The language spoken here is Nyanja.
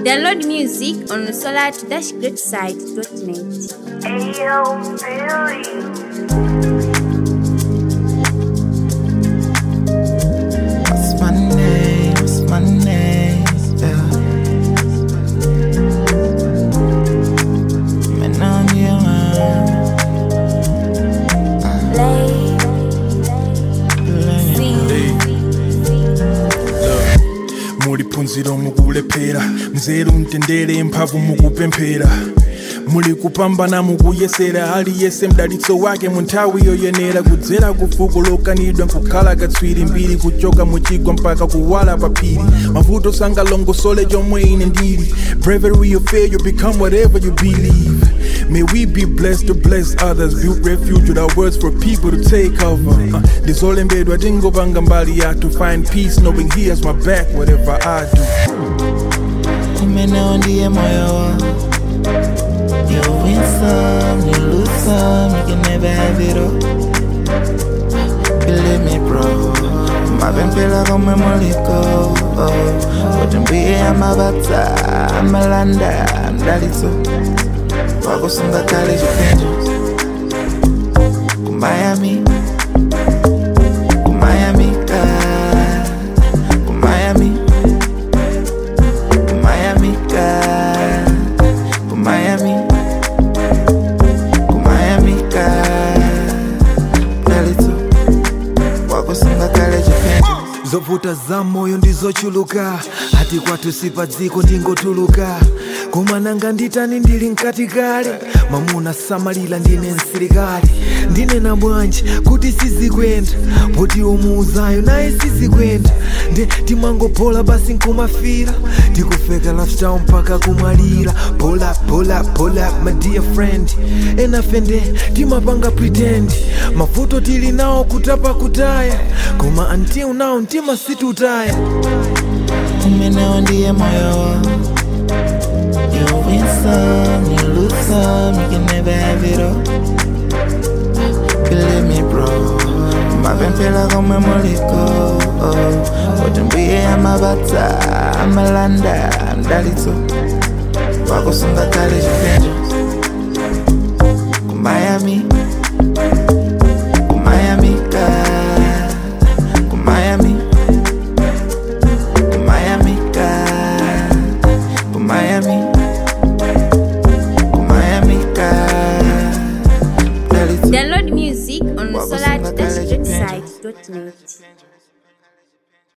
Download music on solar-greatside.net. Ayo, Billy. What's my name? What's my name? Yeah. Man, I'm muli phunziro mukulephera mzeru mtendere mphamvu mukupemphera muli kupambana mukuyesera aliyese mdalitso wake mu nthawi yoyenera kudzera ku fuko lokanidwa nkukhala katswiri mbiri kuchoka muchigwa mpaka kuwala pa phiri mavuto sangalongosole chomwe ine ndili bravery of faith you become whatever you believe May we be blessed to bless others, build refuge with our words for people to take over. Uh, ndisolembedwa tingopanga mbali ya to find peace, knowing he has my back, whatever I do. Umenewa ndiye moyo wangu You win some, you lose some, you can never have it all Believe me bro mapemphera komwe muliko kuti mbuye amabata amalanda mdalitso wakusunga kale chipinjo kumayami kumayamika kumayami kumayamika kumayami kumayamika mdalitso wakusunga kale chipinjo zovuta za moyo ndizochuluka ati kwathu sipa dziko ndingotuluka koma nanga nditani ndili mkati kale mamuna samalira ndine msilikali ndinena bwanji kuti sizikwenda poti umuuzayo naye sizikwenda nde timangophola basi nkumafira tikufeka lifestyle mpaka kumwalira pola pola pola my dear friend enafende timapanga pretend mavuto tili nawo kutapa kutaya koma until now mtima situtaya umenewa ndiye moyo wangu You win some, you lose some, you can never have it all Believe me bro mapemphera komwe muliko kuti mbuye amabata amalanda mdalitso wakusunga kale chipinjo kumayami